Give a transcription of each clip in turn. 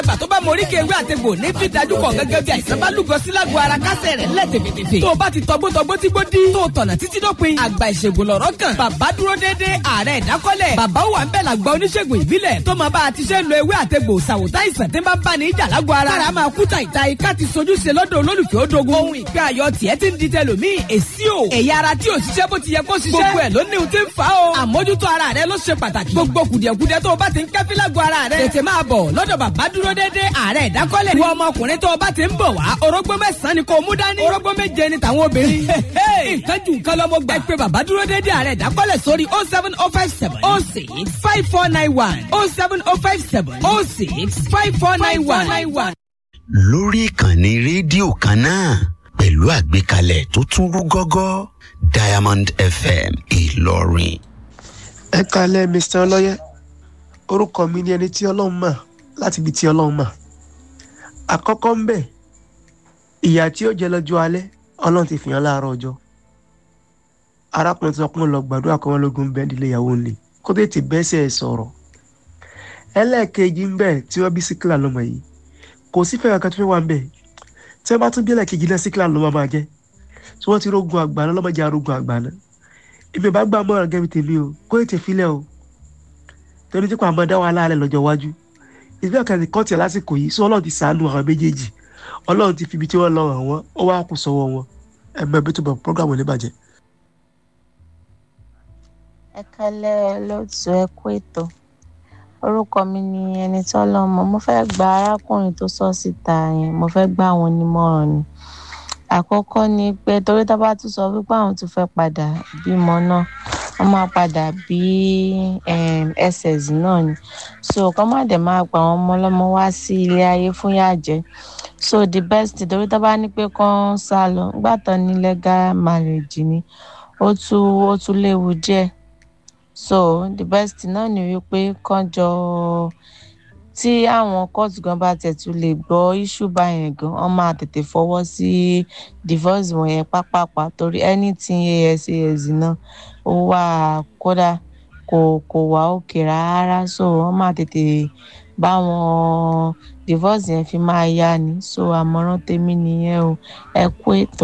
ìgbà tó bá morí kéwé àtegbò ní fi dájú kọ gẹ́gẹ́ bí àìsàn bá lúgọ sí lágbo ara kásẹ̀ rẹ̀ lẹ̀ tèfètèfè. tó o bá ti tọgbótọgbó tí gbó dí. tó o tọ̀nà títí dópin. àgbà ìṣègùn lọ̀rọ̀ kan. bàbá dúró dédé ààrẹ ìdákọ́lẹ̀. bàbá wà ń bẹ̀ làgbà oníṣègùn ìbílẹ̀. tó máa bá a ti ṣe ń lo ewé àtegbò ṣàwòtá ìsàn tí ń bá bá ní ìjà lágbo ara. kára máa kú tàìta ika ti sojú ṣe lọ́dọ̀ olólùfẹ́ odogun. ohun ìgbé ayọ̀ tiẹ̀ ti ń di tẹlòmíì èsì o. ẹ̀yà ara tí ò ṣiṣẹ́ bó ti yẹ kó ṣiṣẹ́. gbogbo ẹ̀ ló ní ohun tí ń fa o. àmójútó ara rẹ ló ṣe pàtàkì. gbogbo kùdìẹ̀kudiẹ tó o bá ti ń kẹ́fí lágbo ara rẹ. tètè máa bọ̀ lọ́dọ̀ bàbá dúró dédé ààrẹ ìdákọ́lẹ̀. wọ ọmọkùnrin tó o bá ti ń bọ̀ wá orógbó mẹ́sàn-án ni kò mú dání. orógbó méje ni tàwọn obìnrin. nǹkan jù nǹkan lọ́mọ gbà. ẹ pé bàbá dúró dédé ààrẹ ìdákọ́lẹ̀ sórí oh seven oh five seven oh six five four nine one oh seven oh five seven oh six five four nine one. lórí ìkànnì rédíò kan náà pẹ̀lú àgbékalẹ̀ tó tún rú gọ́gọ́ diamond fm ìlọrin. ẹ kalẹ mr ọlọyẹ orúkọ mi ni ẹni tí ọlọrun mọ láti ibi tí ọlọrun mọ àkọkọ ń bẹ ìyá tí ó jẹ lọjọ alẹ ọlọrun ti fìyàn láàárọ ọjọ arákùnrin tí wọn kún lọ gbàdúrà kọ́ wọn lógun bẹ́ẹ̀ nílé ìyàwó ńlẹ̀ kó tètè bẹ́sẹ̀ sọ̀rọ̀ ẹlẹ́ẹ̀kejì ń bẹ tí wọ́n bí síkìlà lọ́mọ yìí kò sí fẹ́ràn kan tó fẹ́ wà ń bẹ tí wọ́n bá tún bí ẹlẹ́ẹ̀kejì náà síkìlà ló máa jẹ́ tí wọ́n ti rógun àgbàná lọ́mọdé arógun àgbàná ibi bá gbà mọ́ràn gẹ́bí tèmi o kó ètè filẹ̀ o torí tí kò àmọ́ dá wàhálà rẹ̀ lọ́jọ́ iwájú ìgbà kan ní kọ́ọ̀tì lásìkò yìí sọ ọlọ́run ti sàánú àwọn méjèèjì ọlọ́run ti fi ibi tí wọ́n lọ ràn wọ́n ó wá kó sọ́wọ́ wọn ẹgbẹ́ bí tó bọ̀ prógámù ní bàjẹ́. ẹ kálẹ́ lóòtú ẹ kú ètò orúkọ mi ni ẹni tó lọ́mọ mo fẹ́ gba arákùnrin tó sọ síta yẹn mo fẹ́ gbà wọn nímọ̀ràn ni àkọ́kọ́ ni pé torí tá a bá tún sọ wípé àwọn tún fẹ́ padà bímọ náà wọ́n máa padà bí ss náà ni so kọ́ má dẹ̀ máa gba àwọn ọmọ ọlọ́mọ wá sí ilé ayé fún yàjẹ́ so the best torí tá a bá ní pé kán sá lọ nígbà tán ní legal marriage ni ó tún ó tún léwu díẹ̀ so the best náà ni wípé kán jọ tí àwọn kóòtù gan bá tẹ̀tù lè gbọ́ iṣu báyẹn gan wọ́n máa tètè fọwọ́ sí divorce wọ̀nyẹn pápápá torí anything asas náà ó wà kódà kò kò wá òkè rárá so wọ́n máa tètè bá wọn divorce yẹn fi máa yá ni so àmọ́ràn tèmi nìyẹn o ẹ kú ètò.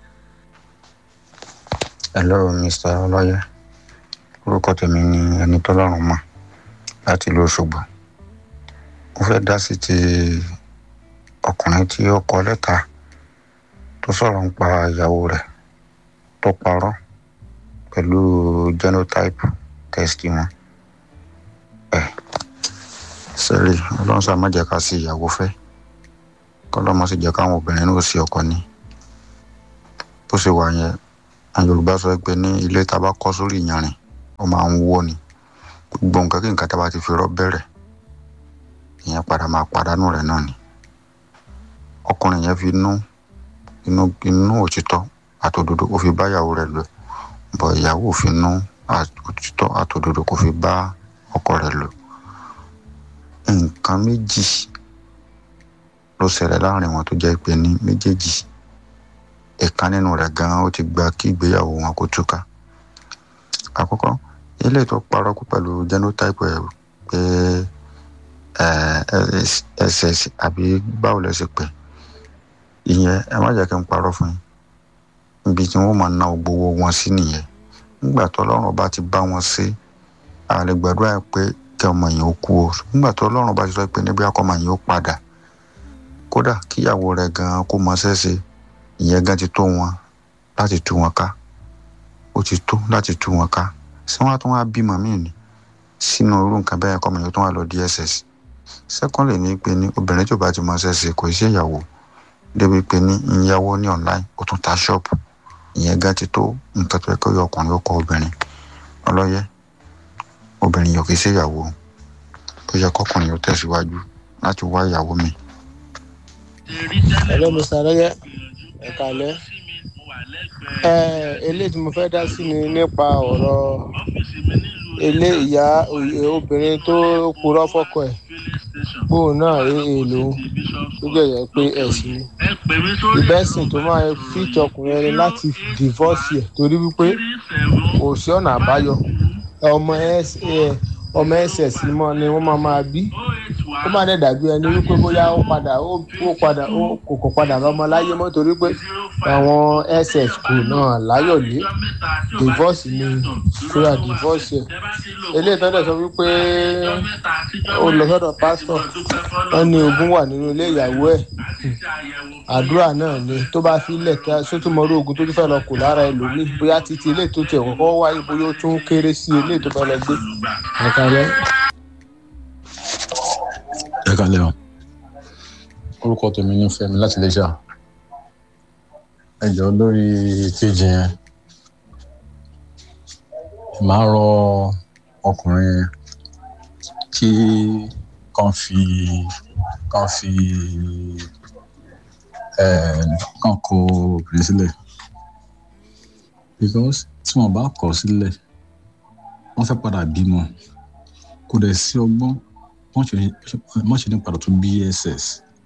hello mr ọlọ́yẹ orúkọ tèmi ni ẹni tọ́lọ́run mọ̀ láti ìlú ọ̀ṣọ́gbó mo fẹ́ dá sí ti ọkùnrin tí ó kọ lẹ́tà tó sọ̀rọ̀ ń pa ìyàwó rẹ̀ tó parọ́ pẹ̀lú genotype test wọn. ẹ sẹ́rí ọlọ́run sá má jẹ́ ká sí ìyàwó fẹ́ kọ́lọ́mọ sì jẹ́ káwọn obìnrin náà sí ọkọ ní. bó ṣe wà yẹn àwọn yorùbá sọ pé ní ilé tá a bá kọ́ sórí ìyanrìn ó máa ń wó ni gbogbo nǹkan kí nǹkan tá a bá ti fi rọ́ bẹ̀rẹ̀ ìyẹn padà máa pàdánù rẹ̀ náà ni ọkùnrin yẹn fi inú inú inú òtítọ́ àtòdodo ó fi bá ìyàwó rẹ̀ lò bọ̀ ìyàwó fi inú òtítọ́ àtòdodo kò fi bá ọkọ rẹ̀ lò nǹkan méjì ló ṣẹlẹ̀ láàrin wọn tó jẹ́ pé ní méjèèjì ẹ̀ka nínú rẹ̀ gan-an ó ti gba kí ìgbéyàwó wọn kó túká àkọ́kọ́ ilé tó parọ́ kú pẹ̀lú genotype ẹ̀ pé ss àbí báwo lẹ ṣe pè ìyẹn ẹ má jẹ́ kí n parọ́ fún yín ibi tí wọ́n máa ná gbowó wọn sí nìyẹn nígbà tó ọlọ́run bá ti bá wọn ṣe àlè gbàdúrà pé kí ọmọ yẹn ó kú o nígbà tó ọlọ́run bá ti sọ pé níbi akọ́mọ yẹn ó padà kódà kíyàwó rẹ̀ gan kó mọ ṣẹ́ṣe ìyẹn gan ti tó wọn láti tú wọn ká ó ti tó láti tú wọn ká ṣé wọn á tún wá bímọ míì ni sínú irú nǹkan bẹ́ẹ̀ kọ́mọ yẹn tó wà lọ dss secondly ní pé ní obìnrin tó bá ti mọ ṣẹ́ṣe kò ṣe ìyàwó débi pé ní ìyàwó ní online ó tún ta ṣọ́ọ̀bù ìyẹn gan ti tó nǹkan tó yẹ kó yọ ọkùnrin ó kọ obìnrin ọlọ́yẹ obìnrin yóò kì í ṣe ìyàwó ó yẹ kọkùnrin yóò tẹ̀síwájú láti wá ìyàwó mi. hello mr ọlọ́yẹ ẹ̀ka alẹ́ eléyìí tí mo fẹ́ dá sí ni nípa ọ̀rọ̀ ilé ìyá obìnrin tó purọ́ fọ́kọ ẹ̀ bóun náà rí èlò tó jẹ̀yẹ̀ pé ẹ̀sìn ni ìbẹ́sìn tó máa fíjọ ọkùnrin ẹni láti divorce ẹ̀ torí wípé kò sí ọ̀nà àbáyọ ọmọ ọmọ ss mọ́ ni wọ́n máa máa bí ó má dẹ̀ dàbí ẹni wípé bóyá ó padà ó ó padà ó kò kò padà lọ́mọ láyé mọ́ torí pé àwọn ss kò náà láyọ̀lé divorce ni kúrò divorce ẹ̀ eléyìí tó dẹ̀ sọ wípé ó lọ sọ́dọ̀ pásítọ̀ wọ́n ní ogún wà nínú ilé ìyàwó ẹ̀ àdúrà náà ni tó bá filẹ̀ kí a sótúmọ̀rú ogun tó tún fẹ́ lọ kù lára ẹlòmíì bóyá títí ilé tó tiẹ̀ kọ́kọ́ wáyé bóyá ó tún kéré sí ilé tó fẹ́ lọ gbé ẹ̀ka rẹ̀. ẹ kalẹ o orúkọ tèmi ní fẹmi láti iléṣà ẹ jọ lórí kejì yẹn màá rọ ọkùnrin yẹn kí kàn fi kàn fi ẹ kàn kó obìnrin sílẹ̀ because tí wọn bá kọ̀ sílẹ̀ wọn fẹ́ padà bímọ kò dẹ̀ sí ọgbọ́n wọ́n ṣe ní padà tún bss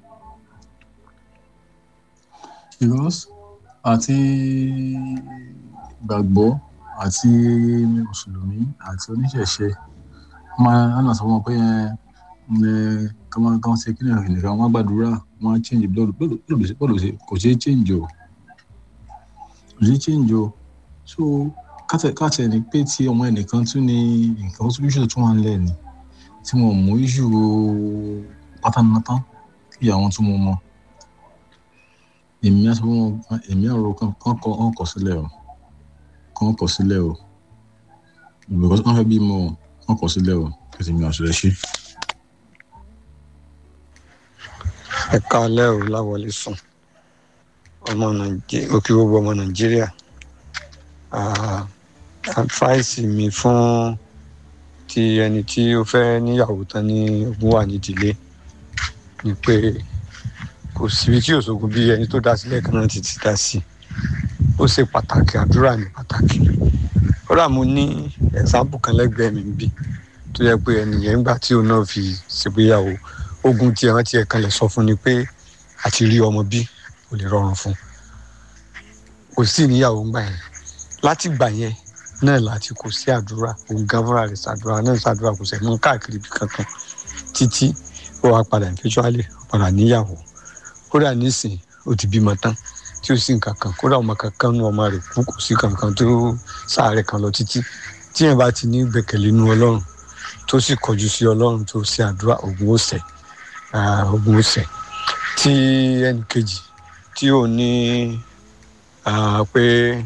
because àti gbàgbọ́ àti mùsùlùmí àti oníṣẹ̀ṣe máa ń sọ wọn pé ẹ kọ́mọ kan ṣe kí nìkan nìkan wọ́n gbàdúrà wọ́n á change blood blood kò ṣeé change o kò ṣeé change o so káàtẹ̀ ní pé tí ọmọ ẹnìkan tún ní nǹkan tó ṣe tún wà ń lẹ̀ ni tí wọn mú iṣu pátánnátán kí àwọn tún mú mọ èmi àti wọn èmi àrò kan kọ ọ̀n kọ sílẹ̀ o kàn kọ sílẹ̀ o because wọn fẹ́ bí mọ ọ̀n kọ sílẹ̀ o kí èmi àṣẹ ṣe. ẹ káalẹ́ o láwọlé sùn ọmọ nàìjíríà òkè gbogbo ọmọ nàìjíríà àfáìsì mi fún ti ẹni tí ó fẹ́ níyàwó tán ní ogún wà nídìílé ni pé kò síbi tí òṣogbo bí ẹni tó dá sílẹ̀ kan náà ti ti dá sí ó ṣe pàtàkì àdúrà ní pàtàkì kódà mo ní ẹ̀sáǹpù kan lẹ́gbẹ̀ẹ́ mi bí tó yẹ pé ẹnìyẹn ńgbà tí òun náà fi ṣègbéyàwó ogun tí ẹran tí ẹ kan lè sọ fún ni pé àti rí ọmọ bí kò lè rọrùn fún kò sí níyàwó ńgbà yẹn láti gbà yẹn náà láti kò sí àdúrà òun gan fúnra rẹ̀ ṣàdúrà náà ṣàdúrà kò sẹ̀ mú káàkiri bí kankan títí ó wá padà eventually padà níyàwó kódà nísìn ó ti bímọ tán tí ó sì ń kankan kódà ọmọ kankan nu ọmọ rẹ̀ kú kò sí kankan tó sáàrẹ̀ kan lọ títí tí yẹn bá ti ní gbẹ̀kẹ̀lé nu ọlọ́run tó sì kọjú sí ọlọ́run tó ṣe àdúrà ògùn ó sẹ̀ ògùn ó sẹ̀ tí ẹnì kejì tí ò ní pé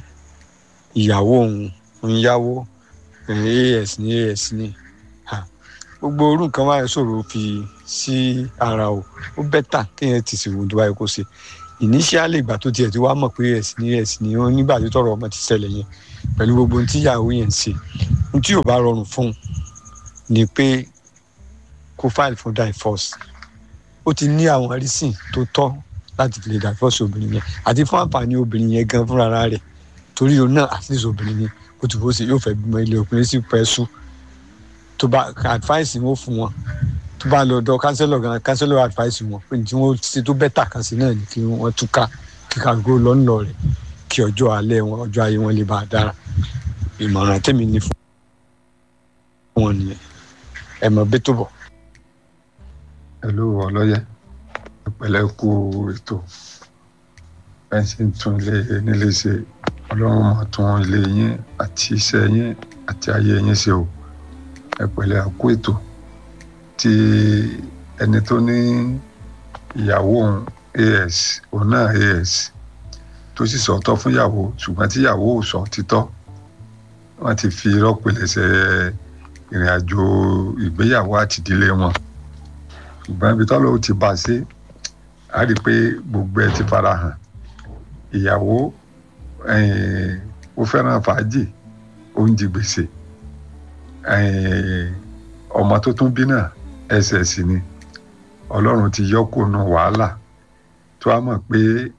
ìyàwó òun ń yáwó as ní as ní gbogbo orú nǹkan máa ń ṣòro fi sí ara o ó bẹ́tà kéèyàn ti ṣèwọ̀n tó báyìí kó ṣe ìníṣíálì ìgbà tó tiẹ̀ ti wá mọ̀ pé as ní as ní ó nígbà tó tọrọ ọmọ ti ṣẹlẹ̀ yẹn pẹ̀lú gbogbo ohun tí ìyàwó yẹn ń ṣe ohun tí ò bá rọrùn fún un ni pé kó file for divorce ó ti ní àwọn rísìn tó tọ́ láti fi lè divorce obìnrin yẹn àti fún àǹfààní obìnrin yẹn gan fúnra rẹ̀ torí òun náà at least obìnrin yẹn bó ti bó ṣe yóò fẹ́ bímọ ilé ọkùnrin sì pẹ́ sùn tó bá advice wọn fún wọn tó bá lọ dọ kánsẹ́lọ̀ gan kánsẹ́lọ̀ advice wọn pé tí wọ́n ṣe tó bẹ́tà kan sí náà ni kí wọ́n túká kí kàgó lọ́nà rẹ̀ kí ọjọ́ alẹ́ wọn ọjọ́ ayé wọn lè bá a dára ìmọ̀ràn tèmi ní fún wọn nìyẹn ẹ mọ̀ bí tó bọ̀. ẹlú ọlọ́yẹ ìpẹ̀lẹ́ kú ètò ẹ̀ ṣe ń tún ilé nílé ṣe ọlọ́run máa tún ilé yín àti iṣẹ́ yín àti ayé yín ṣe o ẹ pẹ̀lẹ́ àkó ètò tí ẹni tó ní ìyàwó òun as òun náà as tó sì sọ̀tọ̀ fún ìyàwó ṣùgbọ́n tí ìyàwó ò sọ títọ́ wọ́n ti fi rọ́pìlẹ̀ṣẹ̀ ìrìn àjò ìgbéyàwó àti ìdílé wọn ṣùgbọ́n ibi tọ́lọ́ ti bá a ṣe á rí i pé gbogbo ẹ ti fara hàn ìyàwó ó fẹ́ràn fàájì ó ń di gbèsè ọmọ tó tún bí náà ẹsẹ̀ sì ni ọlọ́run ti yọ kó nu wàhálà tó a mọ̀ pé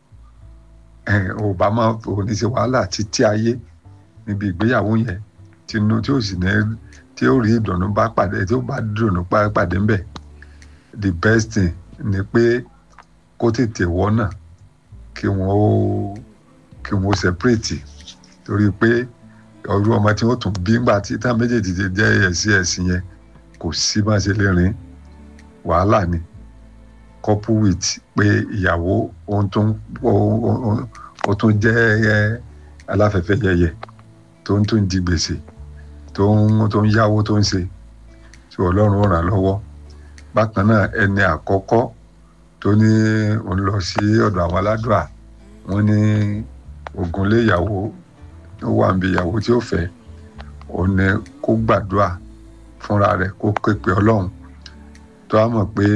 ò bá máa ò ní ṣe wàhálà títí ayé níbi ìgbéyàwó yẹn tinú tí ó sì ní tí ó rí ìdùnnú bá pàdé tí ó bá dùnnú pàdé ńbẹ the best thing ni pé kó tètè wọ́nà kí wọ́n ó kí wọ́n ó separate torí pé ọdún ọmọ tí wọ́n tún bí ńgbà tí táwọn méjèèjì ti jẹ́ ẹ̀sìn ẹ̀sìn yẹn kò sí bá ṣe lè rìn wàhálà ni couple with pé ìyàwó ohun tó ń ó tún jẹ́ aláfẹ́fẹ́ yẹyẹ tó ń tún di gbèsè tó ń tó ń yáwó tó ń ṣe tí ọlọ́run ó ràn lọ́wọ́ bákan náà ẹni àkọ́kọ́ tó ní òun lọ sí ọ̀dọ̀ àwọn aládùá wọn ní ogun lé ìyàwó ó wà níbi ìyàwó tí ó fẹ́ òun ní kó gbàdúrà fúnra rẹ̀ kó képe ọlọ́run tó a mọ̀ pé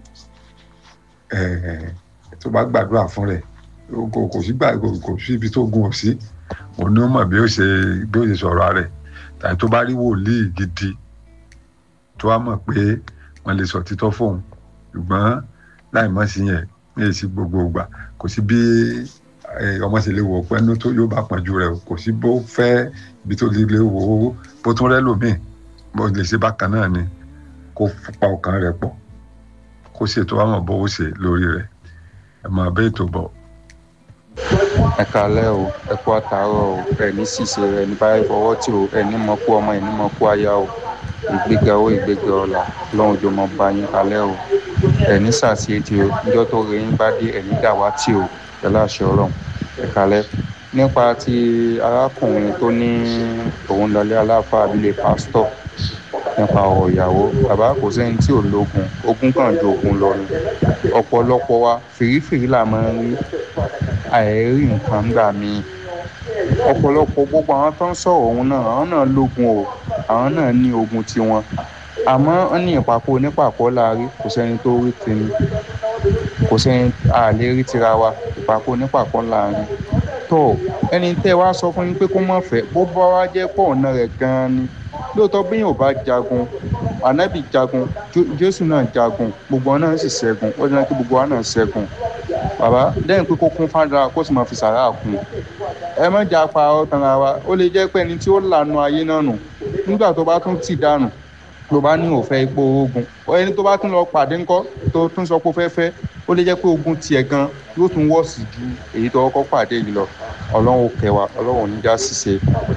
tó bá gbàdúrà fún rẹ̀ kò sí gbà kò sí ibi tó gun ò sí òun ní ó mọ̀ bí ó ṣe bí ó ṣe sọ̀rọ̀ rẹ̀ tàbí tó bá rí wòlíì gidi tó a mọ̀ pé wọ́n lè sọ títọ́ fóun ṣùgbọ́n láì mọ̀ sí yẹn ní èsì gbogbo ìgbà kò sí bí ọmọ ṣe lè wò ó pẹ́ẹ́nu tó yóò bá pọ̀jù rẹ̀ kò sí bó fẹ́ ibi tó lè wò ó bó tún rẹ́ lòmíì bó lè ṣe bákan náà ni kó pa ọkàn rẹ̀ pọ̀ kó ṣètò àwọn bó ó ṣe lórí rẹ̀ ẹ máa bẹ́ ètò bọ̀. ẹ kalẹ́ o ẹ kú àtàárọ̀ o ẹ ní ṣìṣe ẹ ní báyìí fọwọ́ tí o ẹ ní mọ kú ọmọ ẹ ní mọ kú aya o ìgbéga owó ìgbéga ọ̀la lọ́hùn jọ mọ bá yín kalẹ́ o ẹ ní sàṣeyẹtì o níjọ́ tó rẹ yín bá dé ẹ ní dàwátì o pẹ̀lú àṣẹ ọlọ́run ẹ kalẹ́ nípa ti arákùnrin tó ní òun lọlé aláfa abilé pásítọ̀ nípa ọ̀rọ̀ ìyàwó bàbá kò sẹ́ni tí ò lógun ogun kan ju ogun lọ ni ọ̀pọ̀lọpọ̀ wa fìrífìrí là máa ń rí àìrí nǹkan gbà míì ọ̀pọ̀lọpọ̀ gbogbo àwọn tó ń sọ̀rọ̀ òun náà àwọn náà lógun o àwọn náà ní ogun tiwọn àmọ́ wọ́n ní ìpapò onípàpọ̀ láàrí kò sẹ́ni tó rí tèmi kò sẹ́ni àlè rí tira wa ìpapò onípàpọ̀ láàrin tó ẹni tẹ́ wá sọ fún yín pé kó má fẹ́ bó bá wá jẹ́ pọ̀ ọ̀nà rẹ̀ gan-an ni lóòótọ́ bí yóò bá jagun ànábì jagun jésù náà jagun gbogbo wọn náà sì ṣẹ́gun ó dáná kí gbogbo wa náà ṣẹ́gun bàbá lẹ́yìn pé kó kún fádà kó sì máa fi sàrà kún ẹ má jà pa ọ̀tàn ara wa ó lè jẹ́ pé ẹni tí ó lànà ayé náà nù nígbà tó bá tún tì dànù ló bá ní òfẹ́ ipò ogun ẹni tó bá tún lọ pàdé ńkọ́ tó tún sọ pé ó fẹ́ fẹ́ ó lè jẹ́ pé ogun tiẹ̀ gan yóò tún wọ̀sì ju èyí tó kọ́kọ́ pàdé yìí lọ ọlọ́run kẹwàá ọlọ́run oníjà ṣiṣẹ́.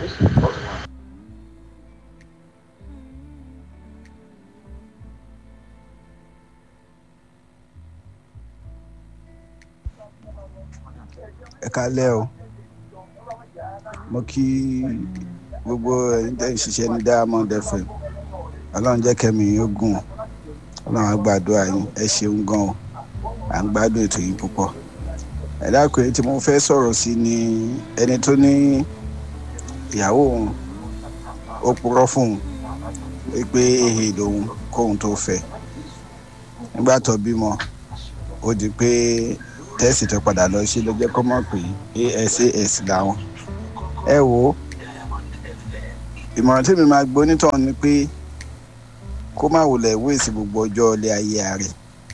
ẹ kálẹ́ o mo kí gbogbo ẹ̀yin tẹ́ ń ṣiṣẹ́ ní diamond fm ọlọ́run jẹ́ kẹ́mi yín gùn ọlọ́run á gbàdúrà yín ẹ ṣeun gan o à ń gbádùn ètò yìí púpọ̀ ẹ dákun èyí tí mo fẹ́ sọ̀rọ̀ sí ni ẹni tó ní ìyàwó òun ó purọ́ fún un pé èhè lòun kóun tó fẹ́ nígbà tó bímọ ó di pé tẹ́sì tó padà lọ sí lọ́jọ́ kọ́ mọ̀ pé asas làwọn ẹ wo ìmọ̀ràn tí mi máa gbọ́ onítọ̀hún ni pé kó má wulẹ̀ wéèsì gbogbo ọjọ́ ilé ayé rẹ̀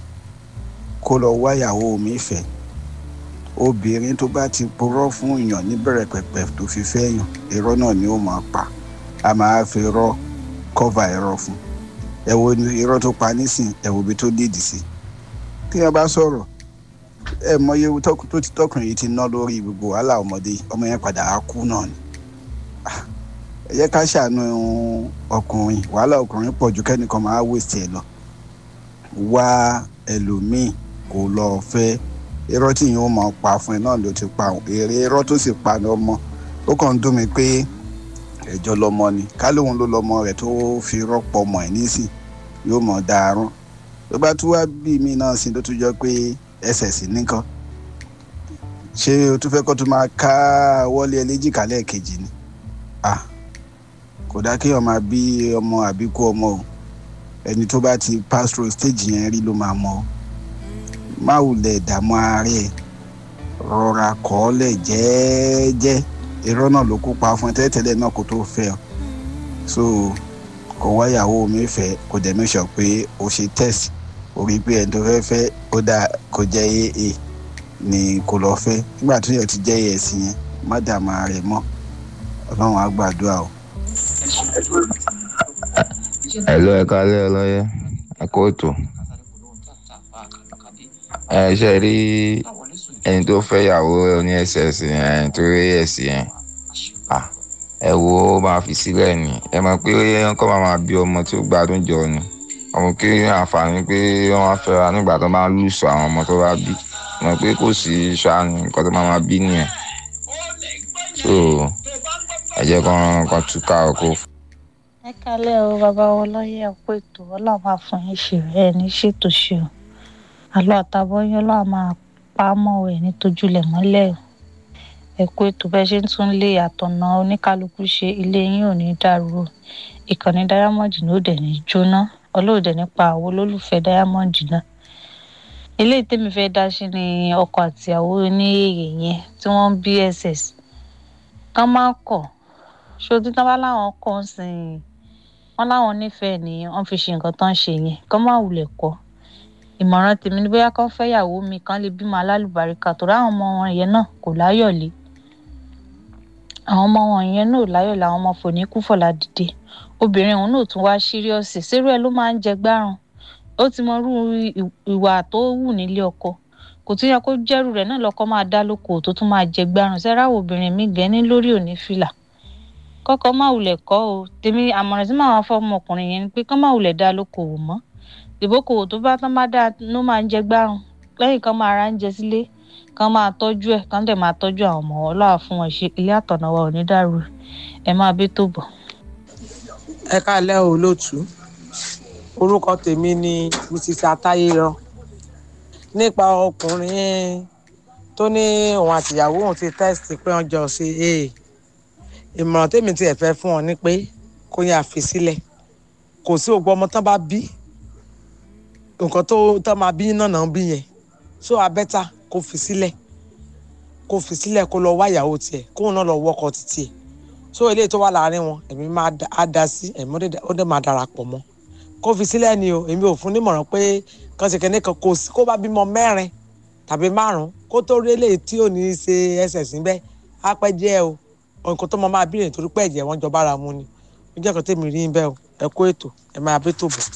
kó lọ wáyàwó mi fẹ́ obìnrin tó bá ti purọ́ fún èèyàn níbẹ̀rẹ̀ pẹ̀pẹ̀ tó fi fẹ́ yàn irọ́ náà ni ó máa pa a máa fi irọ́ kọ́va irọ́ fún ẹ wo irọ́ tó pa nísìn ẹ wo ibi tó dìdì sí tí wọ́n bá sọ̀rọ̀ ẹ mọye tó ti tọkùnrin yìí ti ná lórí gbogbo wàhálà ọmọdé ọmọ yẹn padà á kú náà ni ẹ jẹ́ ká ṣàánú ọkùnrin wàhálà ọkùnrin pọ̀ ju kẹ́nìkan máa wèsì ẹ lọ wá ẹlòmíì kò lọ fẹ́ irọ́ tí yìí ó máa pa fún ẹ náà ló ti pa èrè irọ́ tó sì pa ní ọmọ ó kàn ń dùn mí pé ẹjọ́ lọmọ ni ká lóun ló lọmọ rẹ̀ tó fi rọ́pò ọmọ ẹ̀ nísìn yóò mọ̀ dáárún tó bá tún wá bí mi náà sí tó tún jọ pé ẹsẹ̀ sí nìkan ṣé o tún fẹ́ kó tún máa ká wọlé ẹlẹ́jìká lẹ́ẹ̀kejì ni ah kò dá kéèyàn máa bí ọmọ àbíkú ọmọ o ẹni tó bá ti pass through stage yẹn rí ló máa mọ o má wulẹ̀ dààmú ààrẹ rọra kọ́ ọ lẹ̀ jẹ́ẹ́jẹ́ irọ́ náà ló kópa fún ẹ tẹ́tẹ́lẹ̀ náà kó tó fẹ́ ọ so kò wáyàwó mi fẹ́ kò dẹ̀ make sure pé o ṣe test o rí pé ẹni tó fẹ́ fẹ́ ó dáa kò jẹ́ aa ni kò lọ fẹ́ nígbà tó yẹ ti jẹ́ as yẹn má dààmú ààrẹ mọ́ ọlọ́run á gbàdúrà o. Hello, ẹ kálẹ́ ọlọ́yẹ ẹ kó ètò ẹ ṣe rí ẹni tó fẹ́ yàwó ní ss yẹn ẹni tó rí ẹ̀sì yẹn ẹ wo ó máa fi sílẹ̀ ni ẹ mọ̀ pé wọ́n kọ́ máa bí ọmọ tí ó gbádùn jọ ni ọmọ kí àǹfààní pé wọ́n á fẹ́ra nígbà tó máa lùsọ àwọn ọmọ tó bá bí mọ̀ pé kò sí ṣáà ní nǹkan tó máa máa bí nìyẹn so ẹ jẹ́ kán kán túká ọkọ. ẹ kálẹ̀ o bàbá wọn lọ́yẹ̀ ọ̀pọ̀ ètò ọlọ́run máa fún yín ṣe ẹ ní ṣètò ṣe o àlọ́ àtàbọ̀yìn ọlọ́run máa pa á mọ́ ẹ̀ ní tojúlẹ̀ mọ́lẹ̀ o ẹ kú ètò bẹ́ẹ̀ ṣe ń tún lé àtọ̀nà oníkálukú ṣe ilé yín ò ní dàrú o ìkànnì diamond ní òde ní jóná ọlọ́ọ̀dẹ nípa àwọn olólùfẹ́ diamond náà eléyìí tèmi fẹ́ dá sí ni ọkọ àtìyàwó ní èrè yẹn tí wọ́n ń bss kán máa kọ̀ ṣó tí tán bá láwọn kọ̀ ń sìn wọ́n láwọn nífẹ̀ẹ́ ni wọ́n fi ṣe nǹkan tán ṣe yẹn kán má wulẹ̀ kọ̀ ìmọ̀ràn tèmi ni bóyá kán fẹ́yàwó mi kán lè bímọ alálùbáríkà tó ráwọn ọmọ wọn yẹn náà kò láyọ̀lé àwọn ọmọ wọn yẹn náà láyọ̀ làwọn ọmọ fòní kú fọ̀lá dìde obìnrin òun náà tún wá síríọ̀sì sírú ẹ̀ ló máa ń jẹ gbárùn ó ti mọ irú ìwà tó wù nílé ọkọ kò tún yẹ kó jẹ́rù rẹ̀ náà lọ́kọ́ máa dá lóko tó tún máa jẹ gbárùn sẹ́ráwọ̀ obìnrin mi gẹ́ ní lórí òní fìlà kọ́kọ́ má wulẹ̀ kọ́ o tèmi àmọ̀ràn tí màá fọ́ ọmọkùnrin yẹn ni pé kọ́ má wulẹ̀ dá lóko wò mọ́ ìbókòwò tó bá tán bá dáa ló máa ń jẹ gbárùn lẹ́yìn kan máa ra ń jẹ sílé kan máa tọ́jú ẹ̀ kan dẹ̀ máa tọ́jú àwọn ọmọ ọlọ́wà fún wọn ṣe ilé àtọ̀nà wa ò ní dàrú ẹ máa bí tó bọ̀. ẹ káàlẹ́ o lótú orúkọ tèmi ni mrs atayero nípa ọkùnrin tó ní òun àtìyàwó òun ti tẹ́sítì pé wọ́n jọ ṣe é ìmọ̀ràn tèmi tiẹ̀ fẹ́ fún ọ ni pé kó yà fi sílẹ̀ kò sí ògbó ọmọ tán bá bí nǹkan tó tán máa bí náà náà bí yẹn so abẹ́ta kó fi sílẹ̀ kó fi sílẹ̀ kó lọ wá ìyàwó tiẹ̀ kóun náà lọ wọ́kọ títí ẹ̀ so eléyìí tó wà láàrin wọn èmi máa á da sí ẹ̀mí ó dẹ̀ máa darapọ̀ mọ́ kó fi sílẹ̀ ni o èmi ò fún nímọ̀ràn pé kàn ṣe kẹ́ni kan kò sí kó bá bímọ mẹ́rin tàbí márùn kó tó rí eléyìí tí ò ní í ṣe ẹsẹ̀ síbẹ̀ á pẹ́ jẹ́ o nǹkan tó mọ máa bí nítorí pé ẹ̀jẹ̀ wọn jọ bára mu ni ó jẹ́ kan tèmi rí bẹ́ẹ̀ o ẹ kó ètò ẹ máa bí tó bọ̀.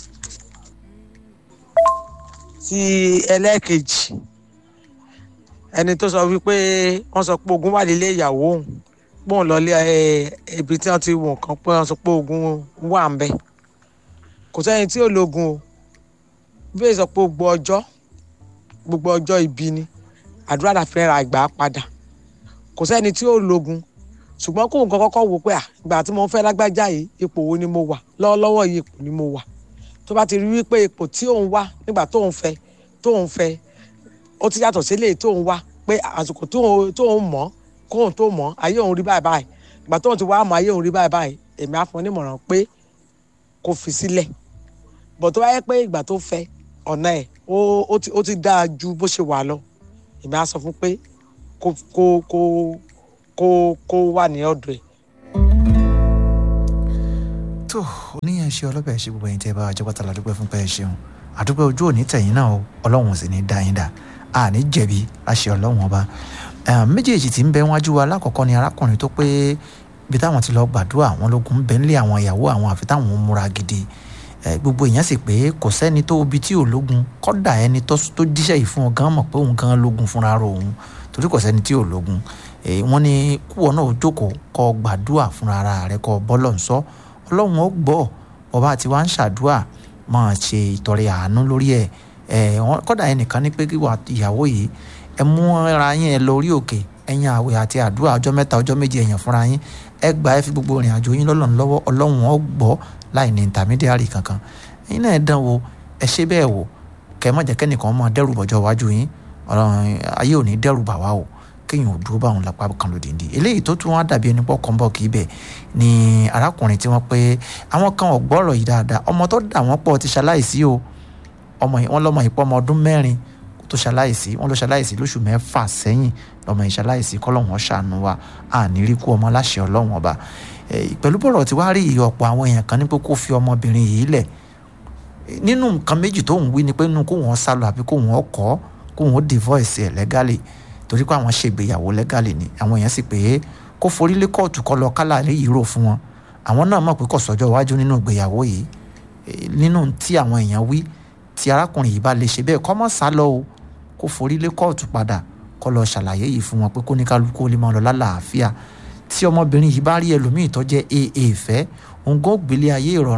ti ẹlẹ́ẹ̀kejì ẹni tó sọ wípé wọ́n sọ pé ogun wà nílé ìyàwó òun pọ́n lọ́lé ibi tí wọ́n ti wò kán pé wọ́n sọ pé ogun wà ń bẹ̀ kò sẹ́ni tí ò lógun o bí sọ pé gbogbo ọjọ́ gbogbo ọjọ́ ibi ni àdúrà la fi ra ìgbà padà kò sẹ́ni tí ò lógun ṣùgbọ́n kó nǹkan kọ́kọ́ wò pé à ìgbà tí mo fẹ́ lágbájá yìí ipò wo ni mo wà lọ́wọ́lọ́wọ́ yìí ipò ni mo wà tó bá ti rí wípé ipò tí òun wá nígbà tóun fẹ́ tóun fẹ́ ó ti yàtọ̀ sílé tóun wá pé àsìkò tóun mọ̀ kóun tó mọ̀ ayé òun rí báyìí báyìí ìgbà tóun ti wá mọ̀ ayé òun rí báyìí báyìí èmi á fún un nímọ̀ràn pé kó fi sílẹ̀ bọ̀ tó bá yẹ pé ìgbà tó fẹ́ ọ̀nà ẹ̀ ó ti dáa ju bó ṣe wà lọ èmi á sọ fún pé kó kó kó kó kó wà ní ọ̀dọ̀ ẹ̀. tó oníyàn ṣe ọlọ́bẹ̀ ṣe gbogbo ẹ̀yin tẹ́ ẹ bá wa jẹ́ pátá ládùúgbò fún pẹ́ ẹ ṣeun àdúgbò ojú òní tẹ̀yìn náà o ọlọ́run sì ní dá yín dá àní jẹ̀bi láṣẹ ọlọ́run ọba méjèèjì tí ń bẹ wájú wa lákọ̀ọ́kọ́ ni arákùnrin tó pé ibi táwọn ti lọ gbàdúrà àwọn lógun ń bẹ nílé àwọn ìyàwó àwọn àfi táwọn ń múra gidi gbogbo èèyàn sì pé kò sẹ́ni tó ibi tí ò lógun kọ́dà ẹni tó díṣẹ́ yìí fún ọ gan mọ̀ pé òun gan lógun fúnra rò òun torí kò sẹ́ni tí ò lógun wọ́n ní kúwọ́ náà jókòó kọ́ gbàdúrà fúnra ara rẹ̀ kọ́ bọ́lọ̀ ń sọ ọlọ́run ó gbọ́ bọ́bá àti wá ń ṣàdúrà máa ṣe ìtọrẹ àánú lórí ẹ̀ kọ́dà ẹnìkan ní pé kíwà ìyàwó yìí ẹ mú ara yín ẹ lọ orí òkè ẹ̀yin àwẹ̀ àti àdúrà ọjọ́ mẹ́ta ọjọ́ méje ẹ̀yàn fúnra yín ẹ gbà ẹ fi gbogbo ìrìn àjò yín lọ́lọ́run lọ́wọ́ ọlọ́run ó gbọ́ láì ní intermediary kankan ẹ̀yin náà ẹ dán wo ẹ ṣe bẹ́ẹ̀ wò kẹ́ ẹ má jẹ́ kẹ́nìkan máa dẹ́rù bọ̀jọ́ wájú yín ayé ò ní dẹ́rù bà wá o kéèyàn ò dúró báwọn lápá kan lòdìdí eléyìí tó tún wá dàbí ẹni pọ̀ kàn bọ̀ kì í bẹ̀ ni arákùnrin tí wọ́n pé àwọn kan ò gbọ́rọ̀ yìí dáadáa ọmọ tó dà wọ́n pọ̀ ti ṣaláìsí o ọmọ yìí wọ́n lọ́mọ yìí pọ̀ ọmọ ọdún mẹ́rin tó ṣaláìsí wọ́n ló ṣaláìsí lóṣù mẹ́fà sẹ́yìn lọ́mọ yìí ṣaláìsí kọ́lọ́hún ṣàánú wa àní rí kú ọmọ láṣẹ ọlọ́run ọba pẹ̀lú bọ̀rọ̀ tí wàá rí iye ọ̀pọ̀ àwọn èèyàn kan ní pé kó fi ọmọbìnrin yìí lẹ̀ nínú nǹkan méjì tó ń wí ni pé nínú kó wọ́n sálọ àbí kó wọ́n kọ́ kó wọ́n divorce ẹ̀ lẹ́gàlì torí pé àwọn ṣègbéyàwó lẹ́gàlì ni àwọn èèyàn sì pé kó forí lé kóòtù kọ́ lọ kálá léyìí rò fún wọn àwọn náà mọ̀ pé kò sọ́jọ́ iwájú nínú ìgbéyàwó yìí nínú tí àwọn èèyàn wí tí arákùnrin yìí bá lè ṣe bẹ́ẹ̀ kọ́ mọ́ sá lọ o kó forí lé kóòtù padà kọ́ lọ ṣàlàyé yìí fún wọn pé kó ní kálukú ó lè máa lọ lálàáfíà tí ọmọbìnrin yìí bá rí ẹlòmíì tó jẹ́ aa fẹ́ òun gbọ́ gbélé ayé ìrọ̀rùn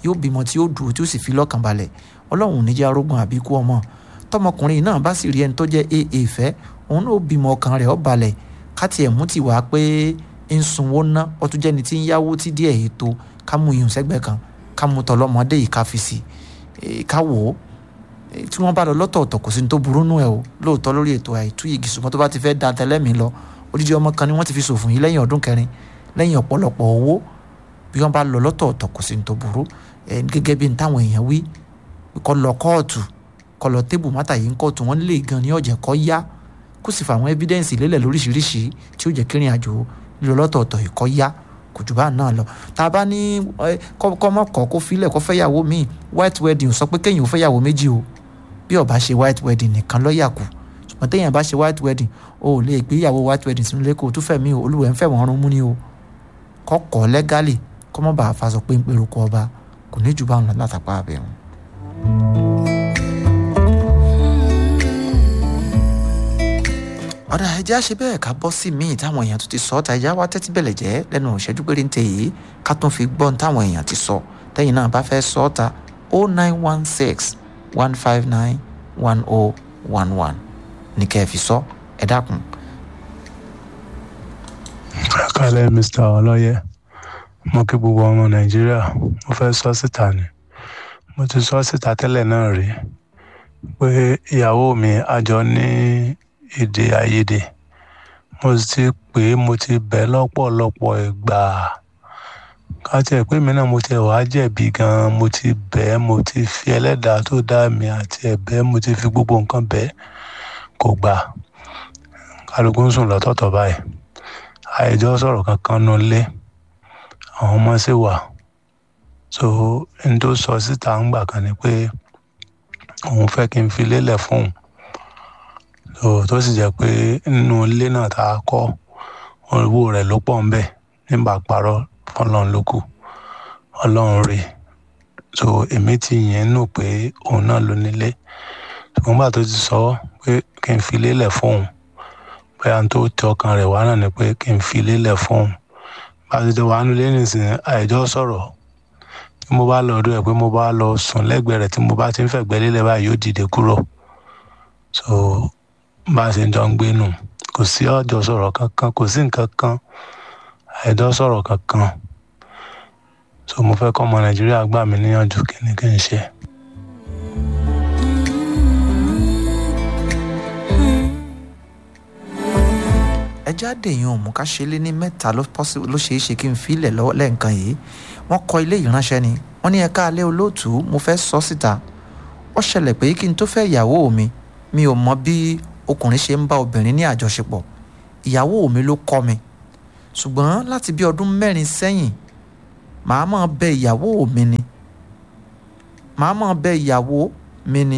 yóò bímọ tí yóò dúró tí ó sì fi lọ́kàn balẹ̀ ọlọ́run ò ní jẹ́ arógun àbíkú ọmọ tọmọkùnrin náà bá sì rí ẹni tó jẹ́ aa fẹ́ òun náà bímọ ọkàn rẹ̀ ó balẹ̀ káti ẹ̀ mú ti wá pé ń sunwó ná ọtún jẹ́ni tí ń yáwó tí díẹ̀ ètò ká mú iyùn sẹ́gbẹ̀ẹ́ kan ká mú tọlọ́mọdé yìí ká fi sí ká wò ó tí wọ́n bá lọ lọ́tọ̀ọ̀tọ̀ kò sí ní tó burú nù ẹ̀ o lóòótọ́ lórí ètò àìtú yìí ṣùgbọ́n tó bá ti fẹ́ da tẹlẹ́mì lọ odidi ọmọ kan ni wọ́n ti fi ṣòfò yìí lẹ́yìn ọdún kẹrin lẹ́yìn ọ̀pọ̀lọpọ̀ owó bí wọ́n bá lọ lọ́tọ̀ọ̀tọ̀ kò sí ní tó burú gẹ́gẹ́ bí táwọn èèyàn wí kọ́ lọ kóòtù kọ́ lọ tébù mátà yìí ń kóòtù wọ́n lè gan ní ọ̀jẹ̀ kọ́ yá kó sì fà àwọn ẹ́fídẹ́ǹsì lélẹ̀ lóríṣiríṣi tí ó jẹ́ kírin àjò lílọ lọ́tọ̀ọ̀tọ̀ ìkọ́ yá kò jù bá náà lọ tá a bá ní kọ́mọ́kọ́ kó filẹ̀ kó fẹ́yàwó míì white wedding sọ pé kéèyàn ò fẹ́yàwó méjì o bí ó bá ṣe white wedding nìkan lọ́ọ̀yà kù ṣùgbọ́n téèyàn bá ṣe white wedding o ò lè gbéyàwó white wedding sínú ilé kó o tún fẹ̀mí o olúwẹ̀ ń fẹ̀wọ̀n ọrùn mú ni o kọ́kọ́ lẹ́gálì kọ́mọ́ bá a fa sọ pé ń pèrò kọ ọba kò ní jù bá ń lọ látàpá abẹ́rùn. ọ̀dà ẹja ṣe bẹ́ẹ̀ ká bọ́ sí míì táwọn èèyàn tó ti sọ ọ́ta ẹja wá tẹ́tí bẹ̀lẹ̀ jẹ́ lẹ́nu ìṣẹ́jú péré ń tẹ yìí ká tún fi gbọ́n táwọn èèyàn ti sọ tẹ́yìn náà bá fẹ́ sọ ọ́ta o nine one six one five nine one o one one ní kẹ́ ẹ fi sọ ẹ dákun. kálẹ̀ mr ọlọ́yẹ mo kí gbogbo ọmọ nàìjíríà mo fẹ́ sọ síta ni mo ti sọ síta tẹ́lẹ̀ náà rí pé ìyàwó mi àjọ ní èdè àìyedè mo ti pè é mo ti bẹ̀ lọ́pọ̀lọpọ̀ ìgbà ká tiẹ̀ pé mi náà mo ti wàá jẹ̀bi gan-an mo ti bẹ̀ ẹ́ mo ti fi ẹlẹ́dàá tó dá mi àti ẹ̀bẹ̀ mo ti fi gbogbo nǹkan bẹ̀ ẹ́ kò gbà kálukú ń sùn lọ́tọ̀ọ̀tọ̀ báyìí àìjọ sọ̀rọ̀ kankan nù lé àwọn ọmọ sì wà so n tó sọ síta ń gbà kan ni pé òun fẹ́ kí n fi lélẹ̀ fóun so tó sì jẹ́ pé nínú ilé náà tá a kọ́ owó rẹ̀ ló pọ̀ ń bẹ̀ nígbà parọ́ ọlọ́run ló kù ọlọ́run rè so èmi ti yẹn nù pé òun náà ló nílé ṣùgbọ́n bá tó ti sọ pé kí n fi lélẹ̀ fóun bóyá tó tẹ ọkàn rẹ̀ wá náà ni pé kí n fi lélẹ̀ fóun bá ti tẹ wàá nulẹ̀ nísìnyí àìjọ sọ̀rọ̀ tí mo bá lọ ọdún ẹ̀ pé mo bá lọ sùn lẹ́gbẹ̀ẹ́ rẹ̀ tí mo bá ti ń fẹ̀gbẹ́ lélẹ̀ báyìí yóò dìde kúrò so bá a ṣe ń jọ ń gbé nù kò sí ọjọ́ sọ̀rọ̀ kankan kò sí nǹkan kan àìjọ sọ̀rọ̀ kankan so mo fẹ́ kọ́ ọmọ nàìjíríà gbà mí níyànjú kí ni kí n ṣe. ẹ jáde yìí òun ká ṣe lé ní mẹ́ta ló ṣeé ṣe kí n filẹ̀ lọ́wọ́ lẹ́ǹkan yìí wọ́n kọ ilé ìránṣẹ́ ni wọ́n ní ẹ̀ka alẹ́ olóòtú mo fẹ́ sọ síta ó ṣẹlẹ̀ pé kí n tó fẹ́ ìyàwó mi mi ò mọ bí ọkùnrin ṣe ń bá obìnrin ní àjọṣepọ̀ ìyàwó mi ló kọ́ mi ṣùgbọ́n láti bí ọdún mẹ́rin sẹ́yìn màá máa bẹ ìyàwó mi ni màá máa bẹ ìyàwó mi ni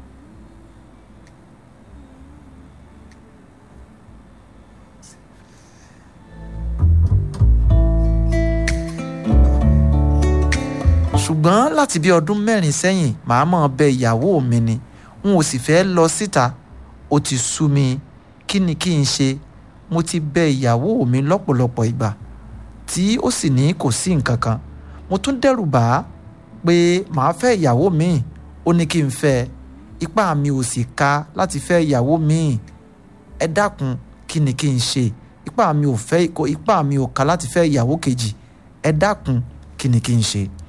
ṣùgbọ́n láti bí ọdún mẹ́rin sẹ́yìn màá máa bẹ ìyàwó mi ni n ò sì fẹ́ lọ síta ó ti sú mi kí ni kí n ṣe mo ti bẹ ìyàwó mi lọ́pọ̀lọpọ̀ ìgbà tí ó sì ní kò sí nǹkan kan mo tún dẹ́rù bà á pé màá fẹ́ ìyàwó míì ó ní kí n fẹ́ ipá mi ò sì ka láti fẹ́ ìyàwó míì ẹ dákun kí ni kí n ṣe ipá mi ò fẹ́ ipá mi ò ka láti fẹ́ ìyàwó kejì ẹ dákun kí ni kí n ṣe.